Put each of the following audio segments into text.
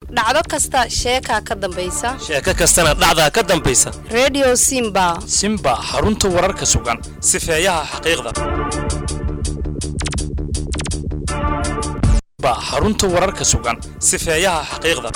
dhacdo kasta sheekaa ka dambaysa sheeko kastana dhacdaa ka dambaysa redio simba simba xarunta wararka sugan sifeeyaha xaqiiqda Simba, xarunta wararka sugan sifeeyaha xaqiiqda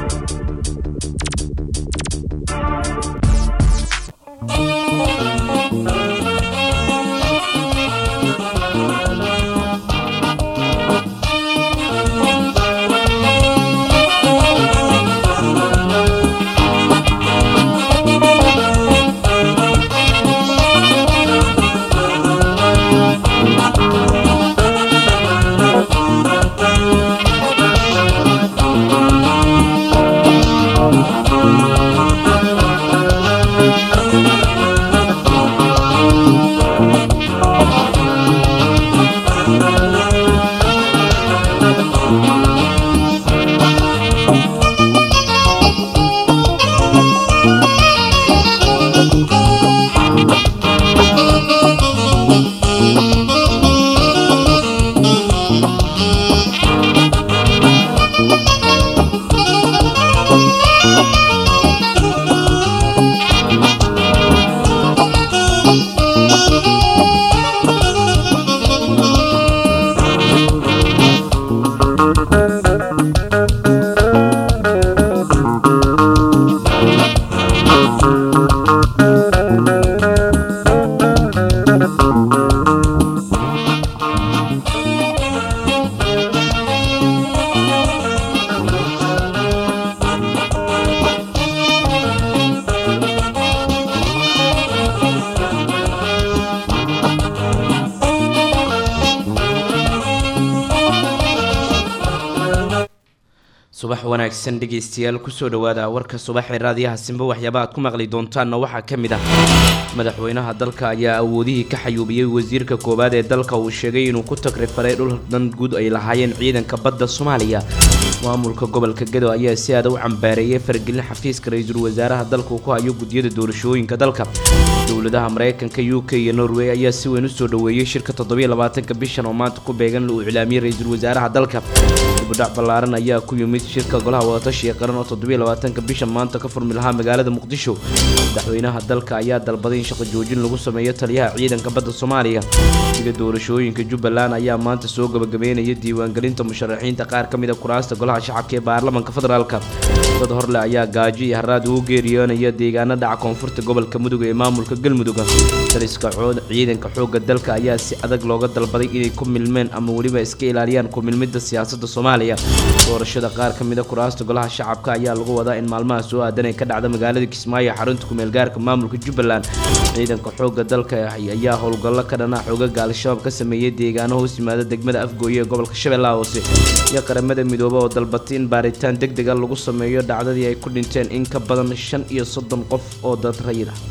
subax wanaagsan dhegeystayaal kusoo dhawaada warka subaxee raadiyaha simba waxyaaba aad ku maqli doontaanna waxaa ka mid ah madaxweynaha dalka ayaa awoodihii ka xayuubiyey wasiirka koowaad ee dalka uu sheegay inuu ku tagrifalay dhul dan guud ay lahaayeen ciidanka badda soomaaliya maamulka gobolka gado ayaa si aada u cambaareeyay faragelin xafiiska ra-iisul wasaaraha dalka uu ku hayo guddiyada doorashooyinka dalka dowladaha mareykanka u k iyo norway ayaa si weyn usoo dhaweeyey shirka toddobiyo labaatanka bishan oo maanta ku beegan uu iclaamiyey ra-iisul wasaaraha dalka dibudhac ballaaran ayaa ku yimid shirka golaha wadatashiga qaran oo toddobiyo labaatanka bishan maanta ka furmi lahaa magaalada muqdisho madaxweynaha dalka ayaa dalbaday in shaqo joojin lagu sameeyo taliyaha ciidanka badda soomaaliya guddiga doorashooyinka jubbaland ayaa maanta soo gabagabeynaya diiwaangelinta musharaxiinta qaar ka mid a kuraasta golaha shacabka ee baarlamanka federaalka dad horle ayaa gaajo iyo haraad ugu geeriyoonaya deegaano dhaca koonfurta gobolka mudug ee maamulka galmudug taliska ciidanka xoogga dalka ayaa si adag looga dalbaday inay ku milmeen ama weliba iska ilaaliyaan ku milmidda siyaasadda soomaaliya doorashada qaar ka mid a kuraasta golaha shacabka ayaa lagu wadaa in maalmaha soo aadan ay ka dhacda magaalada kismaayo xarunta kumeelgaarka maamulka jubbaland ciidanka xoogga dalka ayaa howlgallo ka dhana xoogaga al-shabaab ka sameeyey deegaano hoos yimaada degmada afgooye ee gobolka shabeellaha hoose iyo qaramada midoobe oo dalbatay in baaritaan deg dega lagu sameeyo dhacdadii ay ku dhinteen in ka badan shan iyo soddon qof oo dad rayid ah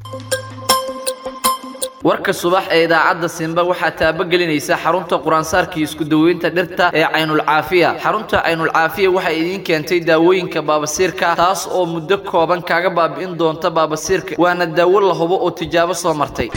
warka subax ee idaacadda simba waxaa taabagelinaysa xarunta quraansaarkii isku daweynta dhirta ee caynulcaafiya xarunta caynulcaafiya waxay idiin keentay daawooyinka baabasiirka taas oo muddo kooban kaaga baabi'in doonta baabasiirka waana daawo la hubo oo tijaabo soo martay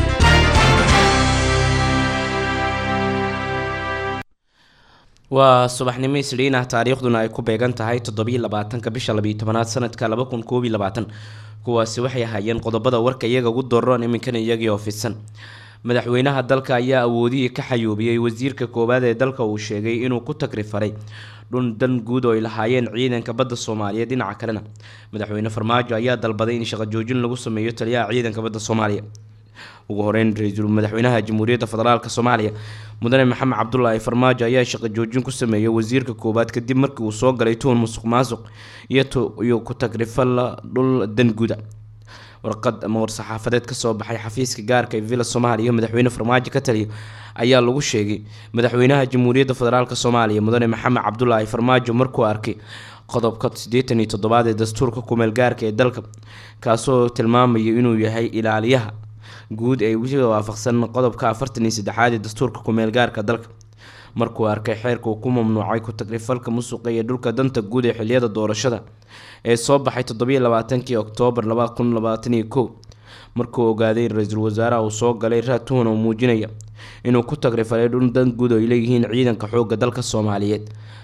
waa subaxnimo isdhiin ah taariikhduna ay ku beegan tahay toddobiyo labaatanka bisha labiyo tobanaad sanadka laba kun koob iyo labaatan kuwaasi waxay ahaayeen qodobada warka iyaga ugu dooran iminkana iyagii oo fidsan madaxweynaha dalka ayaa awoodihii ka xayuubiyey wasiirka koowaad ee dalka uu sheegay inuu ku tagrifaray dhun dan guud oo ay lahaayeen ciidanka badda soomaaliyeed dhinaca kalena madaxweyne farmaajo ayaa dalbaday in shaqo joojin lagu sameeyo taliyaha ciidanka badda soomaaliya ugu horeyn ra-iisul madaxweynaha jamhuuriyadda federaalk soomaaliya mudane maxamed cabdulaahi farmaajo ayaa shaqo joojin ku sameeyay wasiirka koowaad kadib markii uu soo galay tuhun musuq maasuq iyo ku tagrifal dhul danguda warqad ama war-saxaafadeed kasoo baxay xafiiska gaarka ee villa soomaaliya madaxweyne farmaajo ka taliya ayaa lagu sheegay madaxweynaha jamhuuriyadda federaalk soomaaliya mudane maxamed cabdulaahi farmaajo markuu arkay qodobka siddeetan iyo toddobaad ee dastuurka kumeel gaarka ee dalka kaasoo tilmaamaya inuu yahay ilaaliyaha guud ee weliba waafaqsan qodobka afartan iyo saddexaad ee dastuurka kumeel gaarka dalka markuu arkay xeerka uu ku mamnuucay ku-tagrifalka musuqa iyo dhulka danta guud ee xiliyada doorashada ee soo baxay toddobiyo labaatankii oktoobar laba kun labaatan iyo kow markuu ogaaday in ra-iisul wasaaraha uu soo galay raad tuhan oo muujinaya inuu ku tagrifalay dhul dan guud oo ay leeyihiin ciidanka xoogga dalka soomaaliyeed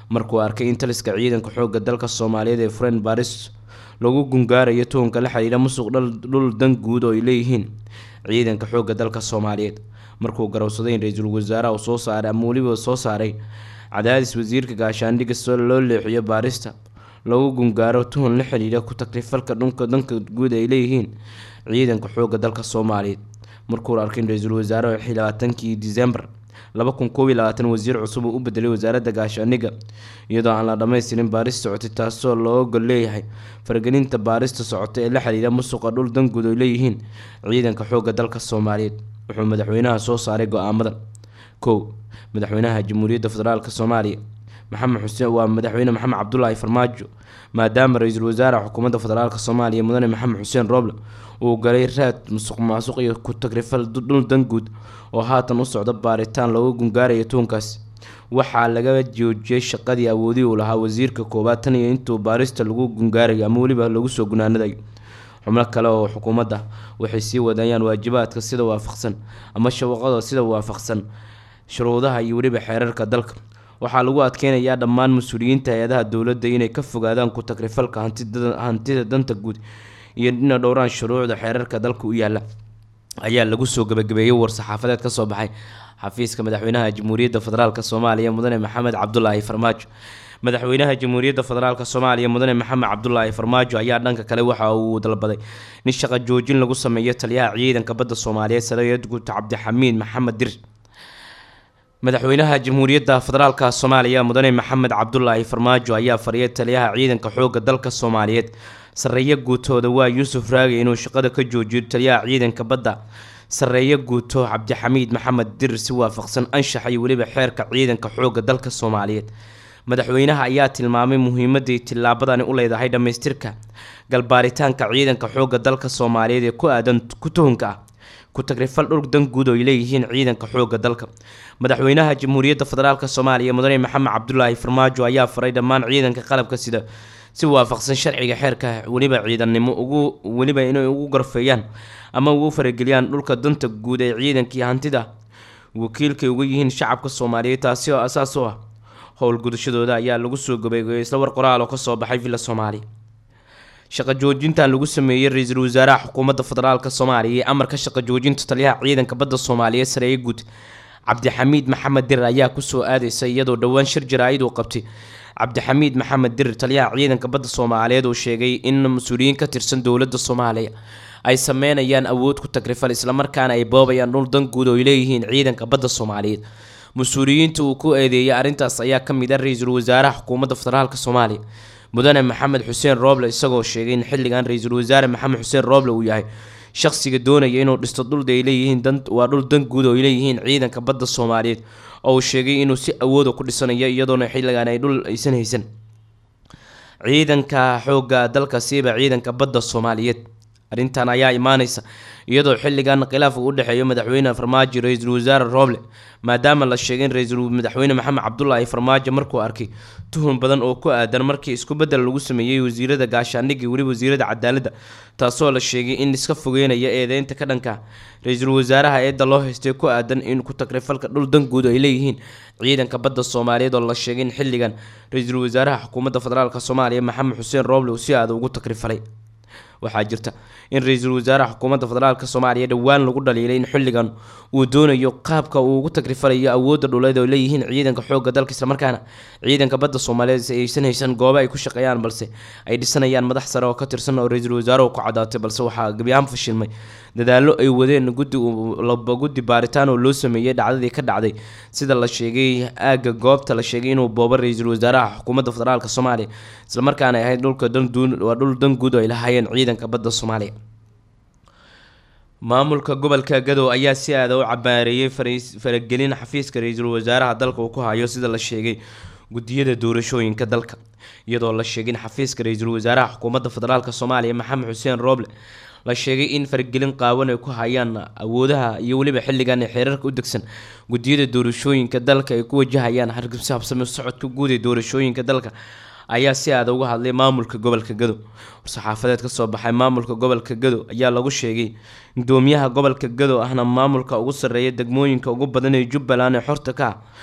markuu arkay in taliska ciidanka xoogga dalka soomaaliyeed ee fren baris lagu gungaarayo tuhunka la xiriira musuq dhul dan guud oo ay leeyihiin ciidanka xoogga dalka soomaaliyeed markuu garowsaday in ra-iisul wasaaraha uu soo saaray ama weliba soo saaray cadaadis wasiirka gaashaandhigga soo loo leexiyo baarista lagu gungaaro tuhun la xiriira ku takrifalka dhunka danka guud ay leeyihiin ciidanka xoogga dalka soomaaliyeed markuu arkay in ra-iisul wasaaraha xii labaatankii disembar laba kun koob iyo labaatan wasiir cusub uu u bedelay wasaaradda gaashaandhigga iyadoo aan la dhammaystirin baaris socotay taasoo loo ogol leeyahay faragelinta baarista socota ee la xiriira musuqa dhul danguud ay leeyihiin ciidanka xoogga dalka soomaaliyeed wuxuu madaxweynaha soo saaray go-aamadan kow madaxweynaha jamhuuriyadda federaalk soomaaliya maxamed xuseen waa madaxweyne maxamed cabdulaahi farmaajo maadaama ra-iisul wasaare xukuumadda federaalk soomaaliya mudane maxamed xuseen rooble uu galay raad musuq maasuq iyo ku tagrifal dhul danguud oo haatan u socda baaritaan looga gungaarayo tuunkaasi waxaa laga joojiyey shaqadii awoodii uu lahaa wasiirka koowaad tan iyo intuu baarista lagu gungaarayo ama weliba lagu soo gunaanadayo xubno kale oo xukuumadda waxay sii wadayaan waajibaadka sida waafaqsan ama shawaqada sida waafaqsan shuruudaha iyo weliba xeerarka dalka waxaa lagu adkeynayaa dhammaan mas-uuliyiinta hay-adaha dowladda inay ka fogaadaan ku tagrifalka hantida danta guud iyo dhina dhowraan shuruucda xeerarka dalka u yaala ayaa lagu soo gabagabeeyey war-saxaafadeed ka soo baxay xafiiska madaxweynaha jamhuuriyadda federaalk soomaaliya mudane maxamed cabdulaahi farmaajo madaxweynaha jamhuuriyadda federaalk soomaaliya mudane maxamed cabdulaahi farmaajo ayaa dhanka kale waxa uu dalbaday in shaqo joojin lagu sameeyo taliyaha ciidanka badda soomaaliyeed sarayad guud cabdixamiid maxamed dir madaxweynaha jamhuuriyadda federaalk soomaaliya mudane maxamed cabdulaahi farmaajo ayaa fariyay taliyaha ciidanka xoogga dalka soomaaliyeed sareeyo guutooda waa yuusuf raagay inuu shaqada ka joojiyo taliyaha ciidanka badda sareeyo guuto cabdixamiid maxamed dir si waafaqsan anshaxa iyo weliba xeerka ciidanka xoogga dalka soomaaliyeed madaxweynaha ayaa tilmaamay muhiimadii tillaabadani u leedahay dhammaystirka galbaaritaanka ciidanka xoogga dalka soomaaliyeed ee ku aadan ku tuhunka ah ku tagrifal dhul dan guud oo ay leeyihiin ciidanka xoogga dalka madaxweynaha jamhuuriyadda federaalk soomaaliya mudane maxamed cabdulaahi farmaajo ayaa faray dhammaan ciidanka qalabka sida si waafaqsan sharciga xeerka weliba ciidannimo ugu weliba inay ugu garfeeyaan ama ugu farageliyaan dhulka danta guud ee ciidankii hantida wakiilkay uga yihiin shacabka soomaaliyeed taasi oo asaas u ah howlgudashadooda ayaa lagu soo gabeegayay isla war qoraal oo kasoo baxay villa soomaaliya shaqo joojintan lagu sameeyey ra-iisul wasaaraha xukuumadda federaalk soomaaliya ee amarka shaqo joojinta taliyaha ciidanka badda soomaaliyeed sareeye guud cabdixamiid maxamed dir ayaa kusoo aadeysa iyadoo dhowaan shir jaraa'id uu qabtay cabdixamiid maxamed dir taliyaha ciidanka badda soomaaliyeed uu sheegay in mas-uuliyiin ka tirsan dowladda soomaaliya ay sameynayaan awood ku tagrifal islamarkaana ay boobayaan dhul dan guud oo ay leeyihiin ciidanka badda soomaaliyeed mas-uuliyiinta uu ku eedeeyay arrintaas ayaa ka mid ah ra-iisul wasaaraha xukuumadda federaalk soomaaliya mudane maxamed xuseen rooble isagoo sheegay in xilligan ra-iisul wasaare maxamed xuseen rooble uu yahay shaqsiga doonaya inuu dhisto dhul ay leeyihiin waa dhul dan guud oo ay leeyihiin ciidanka badda soomaaliyeed oo uu sheegay inuu si awooda ku dhisanayo iyadoona xilligan ay dhul aysan haysan ciidanka xoogga dalka siiba ciidanka badda soomaaliyeed arrintan ayaa imaaneysa iyadoo xilligan khilaafka u dhexeeyo madaxweyne farmaajo ra-iisul wasaare rooble maadaama la sheegay in ra-iisul madaxweyne maxamed cabdulaahi farmaajo markuu arkay tuhun badan oo ku aadan markii isku bedel lagu sameeyey wasiirada gaashaandhigga weliba wasiirada cadaaladda taasoo la sheegay in iska fogeynaya eedeynta ka dhanka ra-iisul wasaaraha eedda loo haystay ku aadan in ku tagrifalka dhul danguud ay leeyihiin ciidanka badda soomaaliyeed oo la sheegay in xilligan ra-iisul wasaaraha xukuumadda federaalk soomaaliya maxamed xuseen rooble uu si aada ugu tagrifalay waxaa jirta in ra-iisul wasaaraha xukuumadda federaalk soomaaliya dhowaan lagu dhaliilay in xilligan uu doonayo qaabka uu ugu tagrifalayo awoodda dhuleed oo leeyihiin ciidanka xoogga dalka islamarkaana ciidanka badda soomaaliyeed aysan haysan goobo ay ku shaqeeyaan balse ay dhisanayaan madax sare oo ka tirsan oo ra-iisul wasaaruhu ku cadaatay balse waxaa gebi ahaan fashilmay dadaallo ay wadeen guddi laba guddi baaritaan oo loo sameeyey dhacdadii ka dhacday sida la sheegay aagga goobta la sheegay inuu boobo ra-iisul wasaaraha xukuumadda federaalk soomaaliya islamarkaana ay ahayd dhulka waa dhul dan guud oo ay lahaayeen ciidanka badda soomaaliya maamulka gobolka gadow ayaa si aada u cabaareeyey faragelin xafiiska ra-iisul wasaaraha dalka uu ku hayo sida la sheegay gudiyada doorashooyinka dalka iyadoo la sheegay in xafiiska ra-iisul wasaaraha xukuumadda federaalk soomaaliya maxamed xuseen rooble la sheegay in faragelin qaawan ay ku hayaan awoodaha iyo weliba xilligan ee xeerarka u degsan gudiyada doorashooyinka dalka ay ku wajahayaan hargabsaabsame socodka guud ee doorashooyinka dalka ayaa si aada uga hadlay maamulka gobolka gado war-saxaafadeed kasoo baxay maamulka gobolka gado ayaa lagu sheegay gudoomiyaha gobolka gado ahna maamulka ugu sarreeya degmooyinka ugu badan ee jubbaland ee xorta ka ah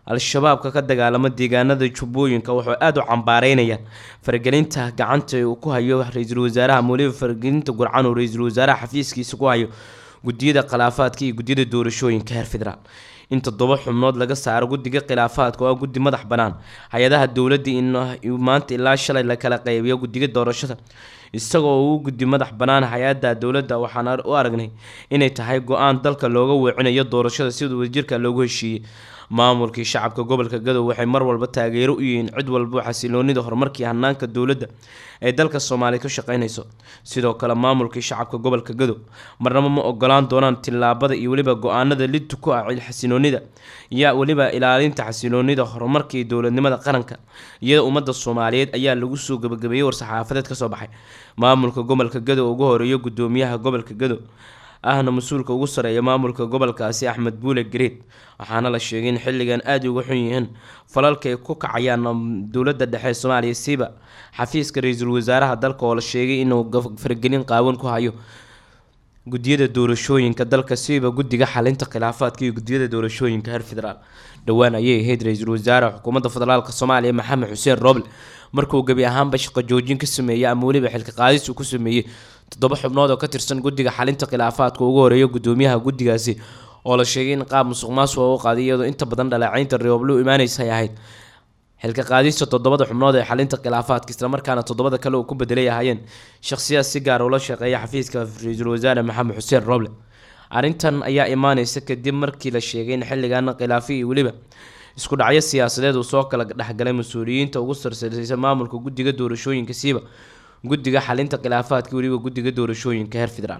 al-shabaabka ka dagaalama deegaanada jubbooyinka wuxuu aada u cambaareynayaan faragelinta gacanta uu ku hayo ra-iisul wasaaraha weliba faragelinta gurcan uu ra-iisul wasaaraha xafiiskiisa ku hayo guddiyada khilaafaadka iyo guddiyada doorashooyinka heer federaal in toddoba xubnood laga saaro guddiga khilaafaadka oo ah guddi madax bannaan hay-adaha dowladda in maanta ilaa shalay la kala qeybiyo guddiga doorashada isagoo uu guddi madax bannaan hay-adda dowladda waxaan u aragnay inay tahay go-aan dalka looga weecinayo doorashada sida wadajirka loogu heshiiyey maamulkii shacabka gobolka gadow waxay mar walba taageero u yihiin cid walba xasiloonida horumarkii hanaanka dowladda ee dalka soomaaliya ka shaqeynayso sidoo kale maamulkii shacabka gobolka gadow marnaba ma ogolaan doonaan tillaabada iyo weliba go-aanada lidtu ku ah xasiloonida iyo weliba ilaalinta xasiloonida horumarka iyo dowladnimada qaranka iyada ummadda soomaaliyeed ayaa lagu soo gabagabeeyey war-saxaafadeed kasoo baxay maamulka gobolka gadow ugu horeeyo gudoomiyaha gobolka gadow ahna mas-uulka ugu sareeya maamulka gobolkaasi axmed buule gareed waxaana la sheegay in xilligan aada uga xun yihiin falalka ay ku kacayaan dowladda dhexe soomaaliya siiba xafiiska ra-iisul wasaaraha dalka oo la sheegay inuu faragelin qaawan ku hayo guddiyada doorashooyinka dalka siiba guddiga xalinta khilaafaadka iyo guddiyada doorashooyinka heer federaal dhowaan ayay ahayd ra-iisul wasaare xukuumadda federaalk soomaaliya maxamed xuseen roble markuu gebi ahaanba shaqo joojin ka sameeyey ama weliba xilka qaadis uu ku sameeyey toddoba xubnood oo ka tirsan guddiga xalinta khilaafaadka ugu horeeya gudoomiyaha guddigaasi oo la sheegay in qaab musuq maasuqa u qaaday iyadoo inta badan dhaleecaynta reoblo u imaanaysa ay ahayd xilka qaadista toddobada xubnood ee xalinta khilaafaadka islamarkaana toddobada kale uu ku bedelay ahaayeen shakhsiyaad si gaar ula shaqeeya xafiiska ra-iisul wasaare maxamed xuseen roble arrintan ayaa imaaneysa kadib markii la sheegay in xilligan khilaafi iyo weliba isku dhacyo siyaasadeed uu soo kala dhexgalay mas-uuliyiinta ugu sarsareysa maamulka guddiga doorashooyinka siiba guddiga xalinta khilaafaadka weliba guddiga doorashooyinka heer federaal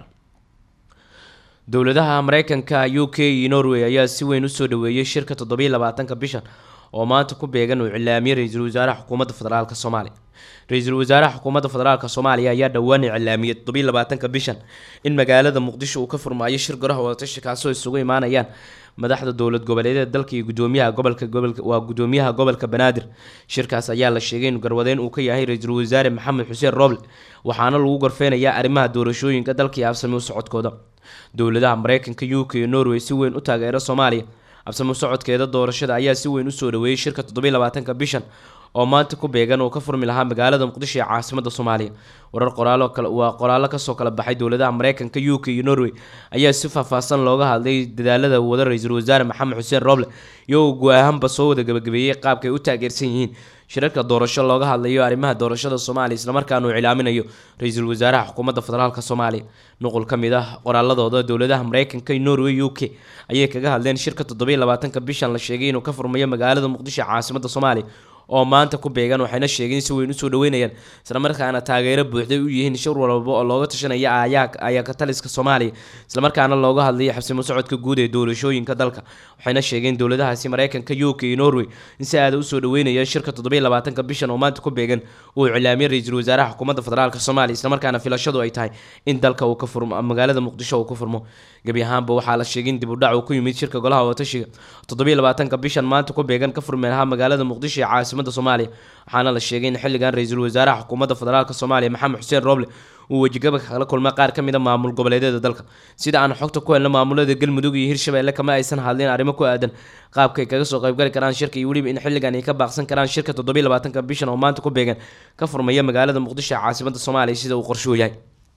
dowladaha mareykanka u k iyo norway ayaa si weyn usoo dhaweeyey shirka toddobiiy labaatanka bishan oo maanta ku beegan uu iclaamiyey ra-iisul wasaaraha xukuumadda federaalk soomaaliya ra-iisul wasaaraha xukuumadda federaalk soomaaliya ayaa dhowaan iclaamiyey toddobiiy labaatanka bishan in magaalada muqdisho uu ka furmaayo shir golaha wadatashi kaasoo isugu imaanayaan madaxda dowlad goboleedyada dalka iyo gudoomiyaha gobolka gobolka waa gudoomiyaha gobolka banaadir shirkaas ayaa la sheegay in garwadeyn uu ka yahay ra-iisul wasaare maxamed xuseen roble waxaana lagu gorfeynayaa arrimaha doorashooyinka dalka iyo absami u socodkooda dowladaha mareykanka u k iyo norway si weyn u taageera soomaaliya absami u socodkeeda doorashada ayaa si weyn usoo dhaweeyey shirka toddobiiy labaatanka bishan oo maanta ku beegan uu ka furmi lahaa magaalada muqdisho ee caasimada soomaaliya warar qoraalo kale waa qoraallo kasoo kala baxay dowladaha mareykanka u k iyo norway ayaa si faahfaahsan looga hadlay dadaalada wada ra-iisul wasaare maxamed xuseen roble iyagoo go-aahanba soo wada gabagabeeyey qaabka ay u taageersan yihiin shirarka doorasho looga hadlayo arrimaha doorashada soomaaliya islamarkaana uu cilaaminayo ra-iisul wasaaraha xukuumadda federaalk soomaaliya nuqul ka mid ah qoraaladooda dowladaha mareykanka iyo norway u k ayay kaga hadleen shirka toddobiiy labaatanka bishan la sheegay inuu ka furmayo magaalada muqdisho ee caasimada soomaaliya oo maanta ku beegan waxayna sheegeen si weyn usoo dhaweynayaan islamarkaana taageero buuxday u yihiin shir walba oo looga tashanaya ayaa kataliska soomaaliya islamarkaana looga hadlayo xabsimo socodka guud ee doorashooyinka dalka waxayna sheegeen dowladahaasi mareykanka u k iyo norway in si aada usoo dhaweynaya shirka toddobiiy labaatanka bishan oo maanta ku beegan uu iclaamiyey ra-iisul wasaaraha xukuumadda federaalk soomaaliya islamarkaana filashadu ay tahay in dalka uu ka furmo magaalada muqdisho uu ka furmo gebi ahaanba waxaa la sheegay in dib u dhac uu ku yimid shirka golaha watashiga toddobiiy labaatanka bishan maanta ku beegan ka furmi lahaa magaalada muqdisho ee caasimada soomaaliya waxaana la sheegay in xilligan ra-iisul wasaaraha xukuumadda federaalk soomaaliya maxamed xuseen roble uu wejigaba kala kulmay qaar ka mid a maamul goboleedyada dalka sida aan xogta ku helna maamulada galmudug iyo hirshabelle kama aysan hadleen arrimo ku aadan qaabka ay kaga soo qaybgali karaan shirka iyo weliba in xilligan ay ka baaqsan karaan shirka toddobiiy labaatanka bishan oo maanta ku beegan ka furmaya magaalada muqdisho ee caasimada soomaaliya sida uu qorshuu yahay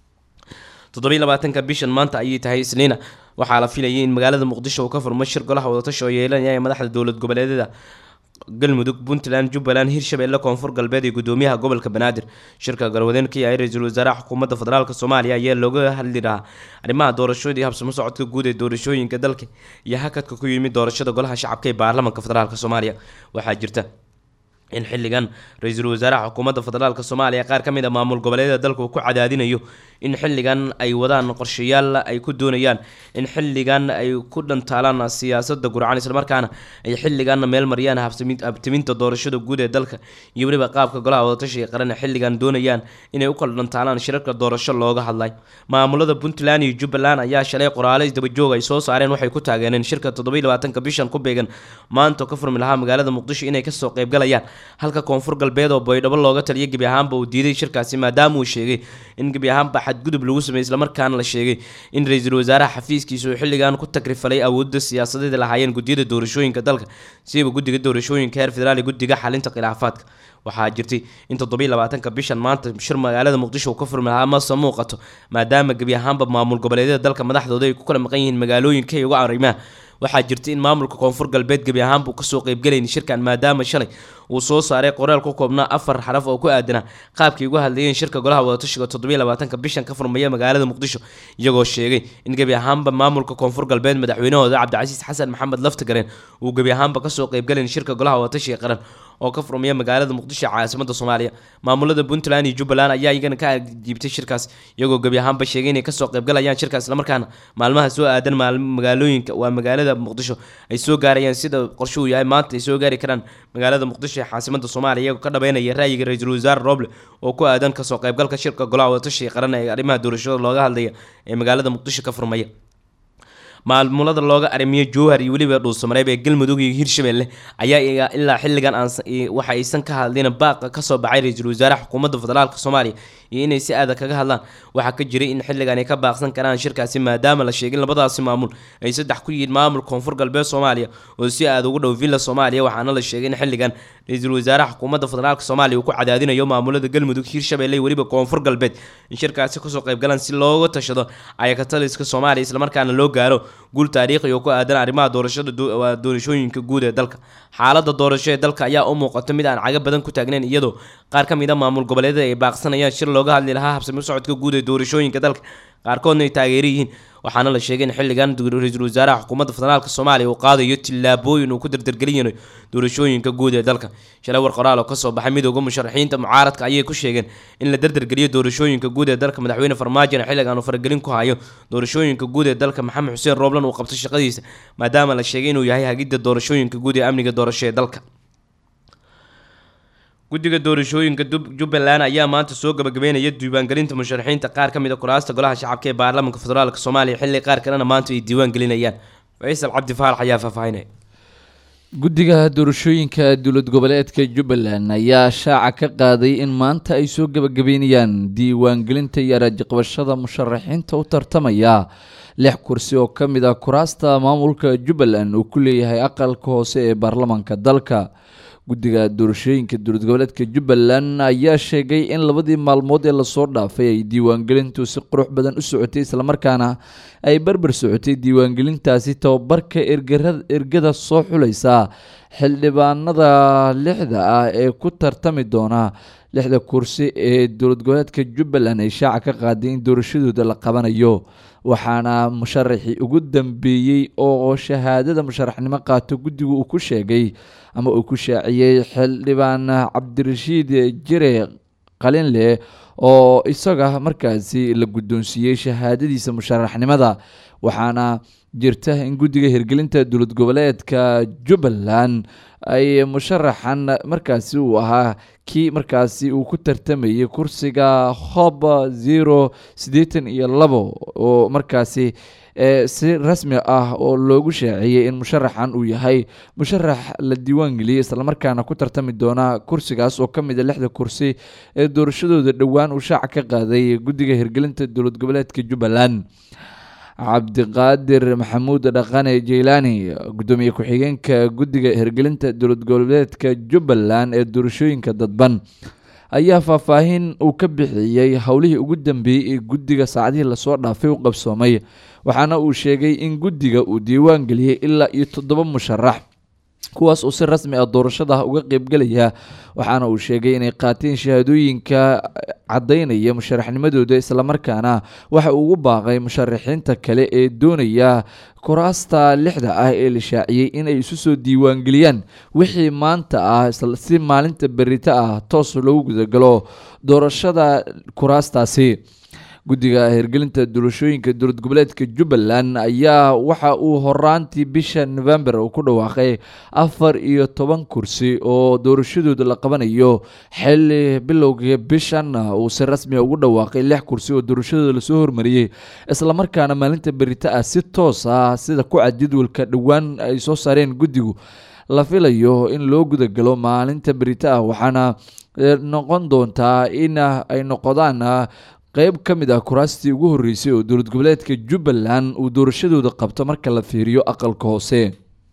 toddobiiy labaatanka bishan maanta ayay tahay isniina waxaa la filayay in magaalada muqdisho uu ka furmo shir golaha wadatashi oo yeelanaya madaxda dowlad goboleedyada galmudug puntland jubbaland hirshabelle koonfur galbeed iyo gudoomiyaha gobolka banaadir shirka garwadeen ka yahay ra-iisul wasaaraha xukuumadda federaalk soomaaliya ayaa looga hadli lahaa arrimaha doorashooda iyo habsamo socodka guud ee doorashooyinka dalka iyo hakadka ku yimid doorashada golaha shacabka ee baarlamanka federaalk soomaaliya waxaa jirta in xilligan ra-iisul wasaaraha xukuumadda federaalk soomaaliya qaar ka mid a maamul goboleedyada dalka uu ku cadaadinayo in xilligan ay wadaan qorshayaal ay ku doonayaan in xilligan ay ku dhantaalaan siyaasada gurcan islamarkaana ay xilligan meel mariyaan habtiminta doorashada guud ee dalka iyo weliba qaabka golaha wadatashiga qaran xilligan doonayaan inay u kala dhantaalaan shirarka doorasho looga hadlay maamulada puntland iyo jubbaland ayaa shalay qoraale isdabajoog ay soo saareen waxay ku taageereen shirka toddobiiy labaatanka bishan ku beegan maanta oo ka furmi lahaa magaalada muqdisho inay kasoo qeybgalayaan halka koonfur galbeed oo baydhabo looga taliyay gebi ahaanba uu diiday shirkaasi maadaama uu sheegay in gebi ahaanba xadgudub lagu sameeyey islamarkaana la sheegay in ra-iisul wasaaraha xafiiskiisa uu xilligan ku tagrifalay awoodda siyaasadeed lahaayeen guddiyada doorashooyinka dalka siba guddiga doorashooyinka heer federaal iyo guddiga xalinta khilaafaadka waxaa jirtay in toddobiy labaatanka bishan maanta shir magaalada muqdisho uu ka furmi lahaa mase muuqato maadaama gebi ahaanba maamul goboleedyada dalka madaxdooda ay ku kala maqan yihiin magaalooyinka iyo uga arrimaha waxaa jirtay in maamulka koonfur galbeed gebi ahaanba uu kasoo qeybgelayn shirkan maadaama shalay uu soo saaray qoraal ku koobnaa afar xaraf oo ku aadanaa qaabkay uga hadlayeen shirka golaha wadatashiga toddobiy labaatanka bishan ka furmaya magaalada muqdisho iyagoo sheegay in gebi ahaanba maamulka koonfur galbeed madaxweynahooda cabdicasiis xasan maxamed laftagareen uu gebi ahaanba kasoo qeybgelayn shirka golaha wadatashiga qaran oo ka furmaya magaalada muqdisho caasimada soomaaliya maamulada puntland iyo jubbaland ayaa iyagana ka jiibtay shirkaas iyagoo gebi ahaanba sheegay inay kasoo qeybgalayaan shirkaas islamarkaana maalmaha soo aadan magaalooyinka waa magaalada muqdisho ay soo gaarayaan sida qorshe uu yahay maanta ay soo gaari karaan magaalada muqdisho ee caasimada soomaaliya iyagoo ka dhabeynaya ra'yiga ra-iisul wasaare roble oo ku aadan kasoo qeybgalka shirka golaha wadatashiga qaran ee arrimaha doorashada looga hadlaya ee magaalada muqdisho ka furmaya maamulada looga arrimiyo jowhar iyo weliba dhuusamareeb ee galmudug iyo hirshabelle ayaa ilaa xilligan waxa aysan ka hadlin baaqa kasoo baxay ra-iisul wasaaraha xukuumadda federaalk soomaaliya iyo inay si adag kaga hadlaan waxaa ka jiray in xilligan ay ka baaqsan karaan shirkaasi maadaama la sheegay labadaasi maamul ay saddex ku yihiin maamul koonfur galbeed soomaaliya oo si aada ugu dhow villa soomaaliya waxaana la sheegay in xilligan ra-iisul wasaaraha xukuumadda federaalk soomaaliya uu ku cadaadinayo maamulada galmudug hirshabelle iyo weliba koonfur galbeed in shirkaasi kasoo qeybgalaan si looga tashado ayakataliska soomaaliya islamarkaana loo gaaro guul taariikhi oo ku aadan arrimaha doorashada doorashooyinka guud ee dalka xaalada doorasho ee dalka ayaa u muuqata mid aan caga badan ku taagnayn iyadoo qaar ka mid a maamul goboleedyada ay baaqsanayaan shir looga hadli lahaa habsami socodka guud ee doorashooyinka dalka qaarkoodna ay taageero yihiin waxaana la sheegay in xilligan ra-iisul wasaaraha xukuumadda federaalk soomaaliya uu qaadayo tillaabooyin uu ku dardargelinayo doorashooyinka guud ee dalka shalay war qoraal oo kasoo baxay midooda musharaxiinta mucaaradka ayay ku sheegeen in la dardargeliyo doorashooyinka guud ee dalka madaxweyne farmaajona xilligan uu faragelin ku hayo doorashooyinka guud ee dalka maxamed xuseen rooblan uu qabto shaqadiisa maadaama la sheegay inuu yahay hagidda doorashooyinka guud ee amniga doorasho ee dalka guddiga doorashooyinka jubbaland ayaa maanta soo gabagabeynaya diiwaangelinta musharaxiinta qaar ka mid a kuraasta golaha shacabka ee baarlamaanka federaalk soomaaliya xilli qaar kalena maanta ay diiwaan gelinayaan faysal cabdi faarax ayaa faahfaahinaya guddiga doorashooyinka dowlad goboleedka jubbaland ayaa shaaca ka qaaday in maanta ay soo gabagabeynayaan diiwaangelinta iyo arajiqabashada musharaxiinta u tartamaya lix kursi oo ka mid ah kuraasta maamulka jubbaland uu ku leeyahay aqalka hoose ee baarlamaanka dalka guddiga doorashooyinka dowlad goboleedka jubbaland ayaa sheegay in labadii maalmood ee lasoo dhaafay ay diiwaangelintu si qurux badan u socotay islamarkaana ay barbar socotay diiwaangelintaasi tababarka ergada soo xulaysa xildhibaanada lixda ah ee ku tartami doona lixda kursi ee dowlad goboleedka jubbaland ay shaaca ka qaaday in doorashadooda la qabanayo waxaana musharaxii ugu dambeeyey oo shahaadada musharaxnimo qaato guddigu uu ku sheegay ama uu ku shaaciyey xildhibaan cabdirashiid jire qalinleh oo isaga markaasi la guddoonsiiyey shahaadadiisa musharaxnimada waxaana jirta in guddiga hirgelinta dowlad goboleedka jubbaland ay musharaxan markaasi uu ahaa kii markaasi uu ku tartamayay kursiga hob zero siddeetan iyo labo oo markaasi si rasmi ah oo loogu shaaciyey in musharaxan uu yahay musharax la diiwaangeliyey islamarkaana ku tartami doona kursigaas oo ka mid a lixda kursi ee doorashadooda dhowaan uu shaaca ka qaaday guddiga hirgelinta dowlad goboleedka jubbaland cabdiqaadir maxamuud dhaqane jeylaani guddoomiye ku-xigeenka guddiga hirgelinta dowlad goboleedka jubbaland ee doorashooyinka dadban ayaa faahfaahin uu ka bixiyey howlihii ugu dambeeyey ee guddiga saacadihii lasoo dhaafay u qabsoomay waxaana uu sheegay in guddiga uu diiwaan geliyey ilaa iyo toddoba musharax kuwaas uu si rasmi ah doorashada uga qeybgelaya waxaana uu sheegay inay qaateen shahaadooyinka caddaynaya musharaxnimadooda islamarkaana waxa uu ugu baaqay musharaxiinta kale ee doonaya kuraasta lixda ah ee la shaaciyey inay isu soo diiwaangeliyaan wixii maanta ah si maalinta berita ah toos loogu gudagalo doorashada kuraastaasi guddiga hirgelinta doorashooyinka dowlad goboleedka jubbaland ayaa waxa uu horaantii bisha november uu ku dhawaaqay afar iyo toban kursi oo doorashadooda la qabanayo xili bilowga bishan uu si rasmiga ugu dhawaaqay lix kursi oo doorashadooda lasoo hormariyey islamarkaana maalinta berita ah si toos ah sida ku cad jadwalka dhowaan ay soo saareen guddigu la filayo in loo gudagalo maalinta berita ah waxaana noqon doontaa in ay noqdaan qeyb ka mid ah kuraastii ugu horreysay oo dowlad goboleedka jubbaland uu doorashadooda qabto marka la fiiriyo aqalka hoose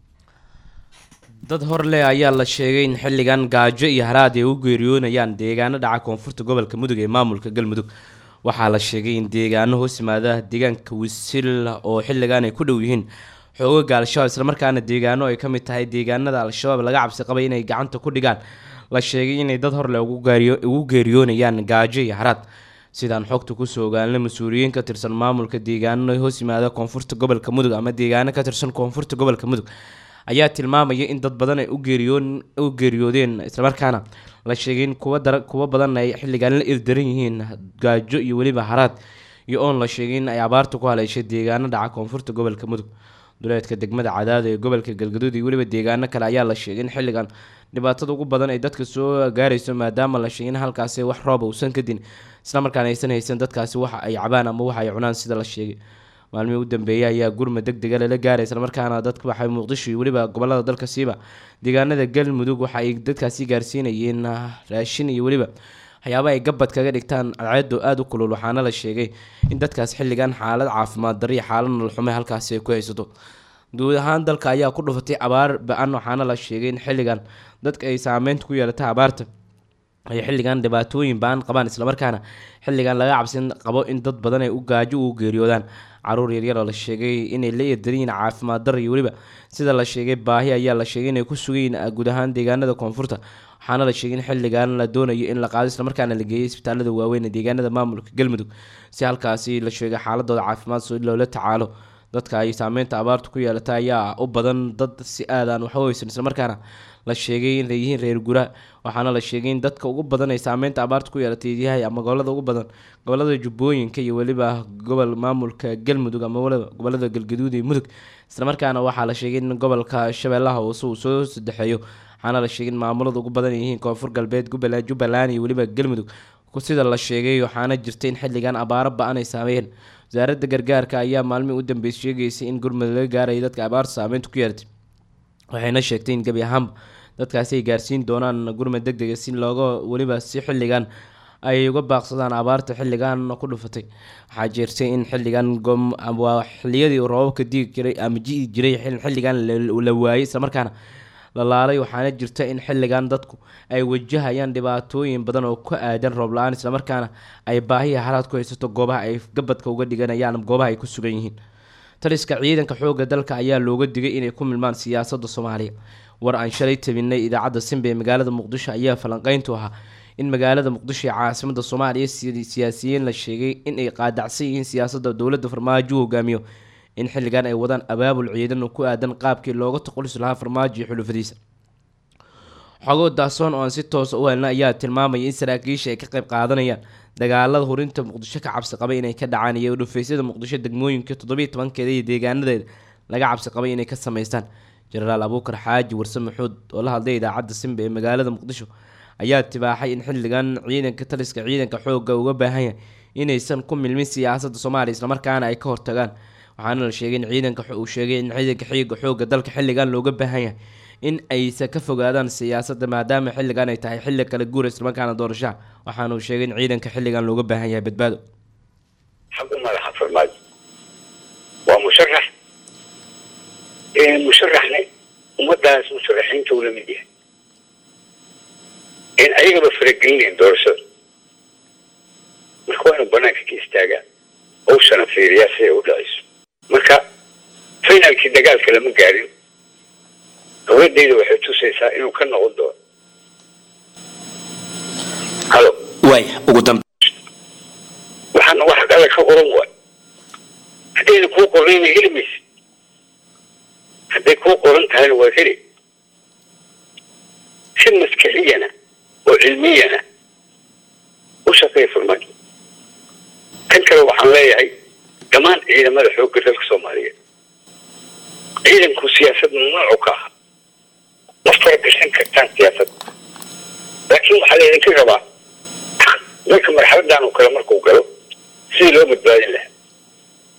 dad horleh ayaa la sheegay in xilligan gaajo iyo haraad ay u geeriyoonayaan deegaano dhaca koonfurta gobolka mudug ee maamulka galmudug waxaa la sheegay in deegaano hoos yimaada deegaanka wisil oo xilligan ay ku dhow yihiin xoogaga al-shabaab islamarkaana deegaano ay ka mid tahay deegaanada al-shabaab laga cabsi qabay inay gacanta ku dhigaan la sheegay inay dad horleh ugu geeriyoonayaan gaajo iyo haraad sidaan xogta kusoo ogaanay mas-uuliyiin ka tirsan maamulka deegaano hoos yimaada koonfurta gobolka mudug ama deegaano ka tirsan koonfurta gobolka mudug ayaa tilmaamaya in dad badan ay u geeriyoodeen islamarkaana la sheegay in kuwa badan ay xilligan la irdaran yihiin gaajo iyo weliba haraad iyo oon la sheegay in ay abaarta ku haleeshay deegaano dhaca koonfurta gobolka mudug duleedka degmada cadaada ee gobolka galgaduud iyo weliba deegaano kale ayaa la sheegay in xilligan dhibaatada ugu badan ay dadka soo gaarayso maadaama la sheegay in halkaasi wax rooba uusan kadin islamarkaana aysan haysan dadkaasi waxa ay cabaan ama waxa ay cunaan sida la sheegay maalmihii u dambeeyay ayaa gurma deg dega lala gaaray islamarkaana dadka waxay muqdisho iyo weliba gobolada dalka siiba deegaanada galmudug waxa ay dadkaasi gaarsiinayeen raashin iyo weliba waxyaaba ay gabad kaga dhigtaan cadceedo aada u kulul waxaana la sheegay in dadkaas xilligan xaalad caafimaad darro iyo xaalad nololxume halkaasi ay ku haysato guud ahaan dalka ayaa ku dhufatay abaar ba-an waxaana la sheegay in xilligan dadka ay saameynta ku yeelatay abaarta ay xilligan dhibaatooyin ba-an qabaan islamarkaana xilligan laga cabsin qabo in dad badan ay u gaajo ugu geeriyoodaan caruur yaryar oo la sheegay inay la eedariyiin caafimaad dar iyo weliba sida la sheegay baahi ayaa la sheegay inay ku sugayiin guud ahaan deegaanada koonfurta waxaana la sheegay in xilligan la doonayo in la qaado islamarkaana la geeyay isbitaalada waaweyn ee deegaanada maamulka galmudug si halkaasi la sheegay xaaladooda caafimaad si loola tacaalo dadka ay saameynta abaartu ku yeelata ayaa u badan dad si aadaan waxba weysan islamarkaana la sheegay inay yihiin reer gura waxaana la sheegay in dadka ugu badan ay saameynta abaarta ku yeelatay yahay ama gobolada ugu badan gobolada jubbooyinka iyo weliba gobol maamulka galmudug ama waliba gobolada galgaduud iyo mudug islamarkaana waxaa la sheegay in gobolka shabeellaha hoose uu soo sadexeeyo waxaana la sheegay in maamulada ugu badan ay yihiin koonfur galbeed gubbaland jubbaland iyo weliba galmudug sida la sheegay waxaana jirta in xilligan abaaro ba-an ay saameeyeen wasaaradda gargaarka ayaa maalmihii u dambeysay sheegaysay in gurmud laga gaaraya dadka abaarta saameynta ku yeelatay waxayna sheegtay in gebi ahaanba dadkaasi ay gaarsiin doonaan gurmud deg dega si looga weliba si xilligan ay uga baaqsadaan abaarta xilligan ku dhufatay waxaa jirtay in xilligan waa xiliyadii roobabka digi jiray ama ji jiray xilligan la waayay islamarkaana la laalay waxaana jirta in xilligan dadku ay wajahayaan dhibaatooyin badan oo ku aadan roob la-aan islamarkaana ay baahiya haraad ku haysato goobaha ay gabadka uga dhiganayaan goobaha ay ku sugan yihiin taliska ciidanka xooga dalka ayaa looga digay inay ku milmaan siyaasada soomaaliya war aan shalay tabinay idaacadda simba ee magaalada muqdisho ayaa falanqeyntu ahaa in magaalada muqdisho ee caasimada soomaaliya siyaasiyiin la sheegay in ay qaadacsan yihiin siyaasada dowladda farmaajo u hogaamiyo in xilligan ay wadaan abaabul ciidan oo ku aadan qaabkii looga taqulis lahaa farmaajo iyo xulufadiisa xogoo daasoon oo aan si toosa u helna ayaa tilmaamaya in saraakiisha ay ka qayb qaadanayaan dagaalada hurinta muqdisho ka cabsi qabay inay ka dhacaan iyo dhufeysyada muqdisho degmooyinka toddobiiy tobankeeda iyo deegaanadeeda laga cabsi qabay inay ka sameystaan jenaraal abuukar xaaji warse maxuud oo la hadlay idaacadda simba ee magaalada muqdisho ayaa tibaaxay in xilligan ciidanka taliska ciidanka xooga uga baahan yahay inaysan ku milmin siyaasadda soomaaliya islamarkaana ay ka hortagaan waxaana la sheegay in ciidanka uu sheegay in ciidanka xiiga xooga dalka xilligan looga baahan yahay in aysan ka fogaadaan siyaasadda maadaama xilligan ay tahay xilli kale guura islamarkaana doorashaha waxaana uu sheegay in ciidanka xilligan looga baahan yahay badbaado xag u madaxa farmaajo waa musharax musharaxna ummadaas musharaxiinta uu la mid yahay in ayagaba faragelinayn doorashada marka waa inuu banaanka ka istaagaa owshana fiiriyaa si ay u dhacayso marka finalkii dagaalka lama gaarin dowladayda waxay tusaysaa inuu ka noqon doono halo waaya ugu dambe waxaana wax dhalla ka qoran waay haddayna kuu qornayna heli maysid hadday kuu qoran tahayna waa heli si maskixiyana oo cilmiyana u shaqeeya farmaajo kan kale waxaan leeyahay dhammaan ciidamada xoogga dalka soomaaliyeed ciidanku siyaasad mamnuucu ka aha ma faragashan kartaan siyaasadda laakiin waxaa laydinka rabaa dalka marxaladan oo kale markuu galo sidii loo badbaadin lahaa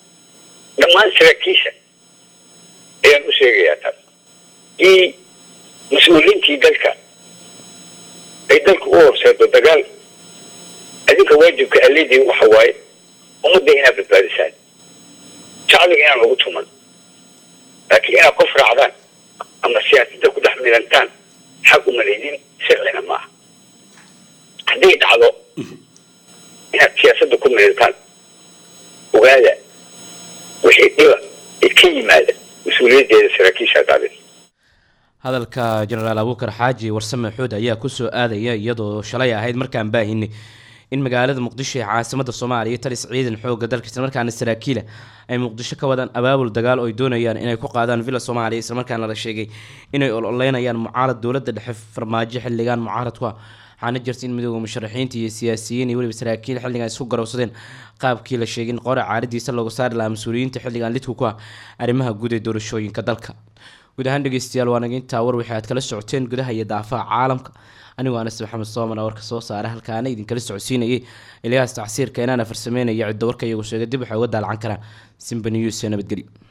dhammaan saraakiisha ayaan u sheegayaa taas i mas-uuliyiintii dalka ay dalka u horseedo dagaal adinka waajibka aleediin waxa waaye ummadda inaad badbaadisaan shacbiga inaan ugu tuman laakiin inaad qof raacdaan ama siyaasadda ku dhex milantaan xaq uma leydin sharcina maaha hadday dhacdo inaad siyaasadda ku milantaan ogaada wixii dhiba ee ka yimaada mas-uuliyaddeeda saraakiisha qaadin hadalka jenaraal abuukar xaaji warsame xuud ayaa kusoo aadaya iyadoo shalay ahayd markaan baahinay in magaalada muqdisho ee caasimada soomaaliya talis ciidan xooga dalka islamarkaana saraakiila ay muqdisho ka wadaan abaabul dagaal oo ay doonayaan inay ku qaadaan villa soomaaliya islamarkaana la sheegay inay ololeynayaan mucaarad dowladda dhexe farmaajo xildhigaan mucaaradku ah waxaana jirta in midooda musharaxiinta iyo siyaasiyiin iyo weliba saraakiil xilligan isku garowsadeen qaabkii la sheegay in qora caaridiisa loogu saari lahaa mas-uuliyiinta xilligan lidku ku ah arrimaha guud ee doorashooyinka dalka guud ahaan dhegeystayaal waa naga intaa war wixii aad kala socoteen gudaha iyo daafaha caalamka anigoo anas maxamed soomana warka soo saara halkaana idinkala socodsiinayay ilyahaas tacsiirka inaana farsameynaya ciddo warka iyagu sheegay dib waxay uga daalacan karaan simba news ee nabadgelyo